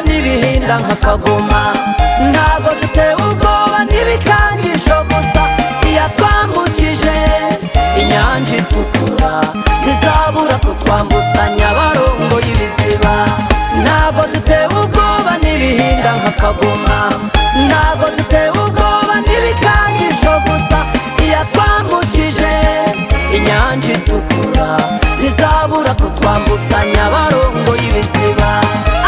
genda nkakaguma ntago dutewe ubwoba n'ibikangisho gusa iyatwambukije inyanja itukura ntizabura kutwambutsa nyabarongo y'ibiziba ntago dutewe ubwoba n'ibihinda nkakaguma ntago dutewe ubwoba n'ibikangisho gusa iyatwambukije inyanja itukura ntizabura kutwambutsa nyabarongo y'ibiziba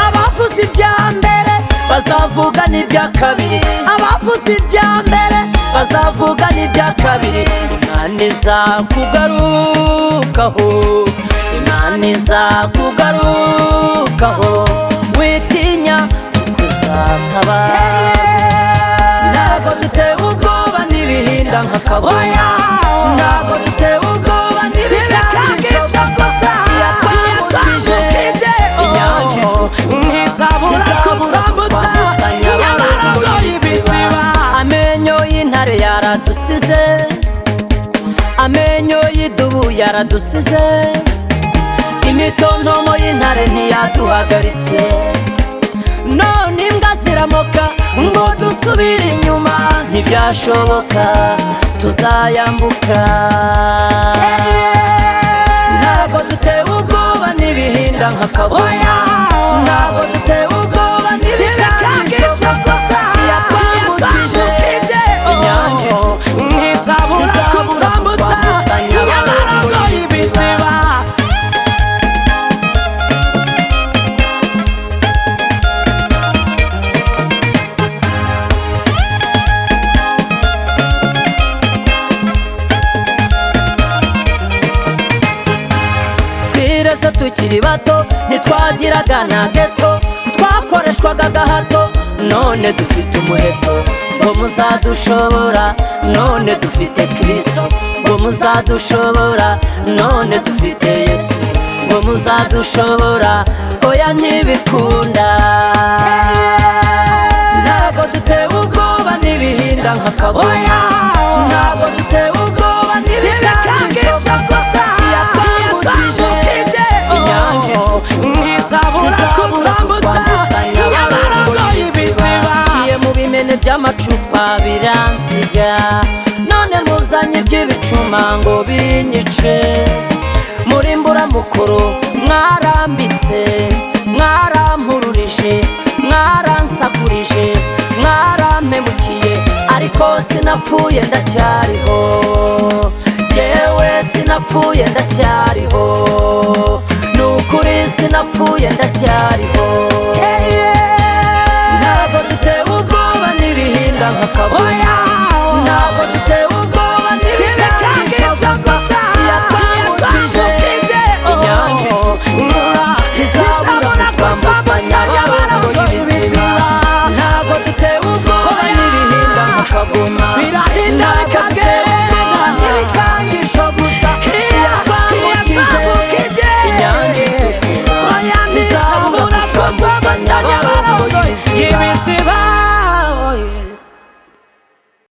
abavuze ibya mbere bazavuga n'ibya kabiri abavuze ibya mbere bazavuga n'ibya kabiri imana iza kugarukaho imana iza kugarukaho witinya kuko uzatabara ntabwo dutewe ubwoba n'ibihinda nka kabuya ntabwo dutewe ubwoba n'ibikangisho gusa iyatwambukije inyanja amenyo y'intare yaradusize amenyo y'idubu yaradusize imitontomo y'intare ntiyaduhagaritse none imbwa ziramoka ngo dusubire inyuma ntibyashoboka tuzayambuka ntabwo dutewe ubwoba n'ibihinda nka kabuya ntabwo dutewe ubwoba n'ibikangisho gusa iyatwambukije inyanja itukura ntizabura kutwambutsa nyabarongo y'ibiziba twireze tukiri bato ntitwagiraga na geto twakoreshwaga gahato none dufite umuheto ngo muzadushobora none dufite kirisito ngo muzadushobora none dufite yesu ngo muzadushobora oya ntibikunda ntabwo dutewe ubwoba n'ibihinda nka kabuya ntabwo dutewe ubwoba n'ibikangisho gusa iyatwambukije inyanja ntizabura kutwambutsa nyabarongo y'ibiziba naciye mu bimene by'amacupa biransiga none muzanye iby'ibicuma ngo binyice muri mbura mukuru mwarambitse mwarampururije mwaransakuje mwarampemukiye ariko sinapfuye ndacyariho yewe sinapfuye ndacyariho ni ukuri sinapfuye ndacyariho ntabwo dutewe ubwoba n'ibihinda nka kabuye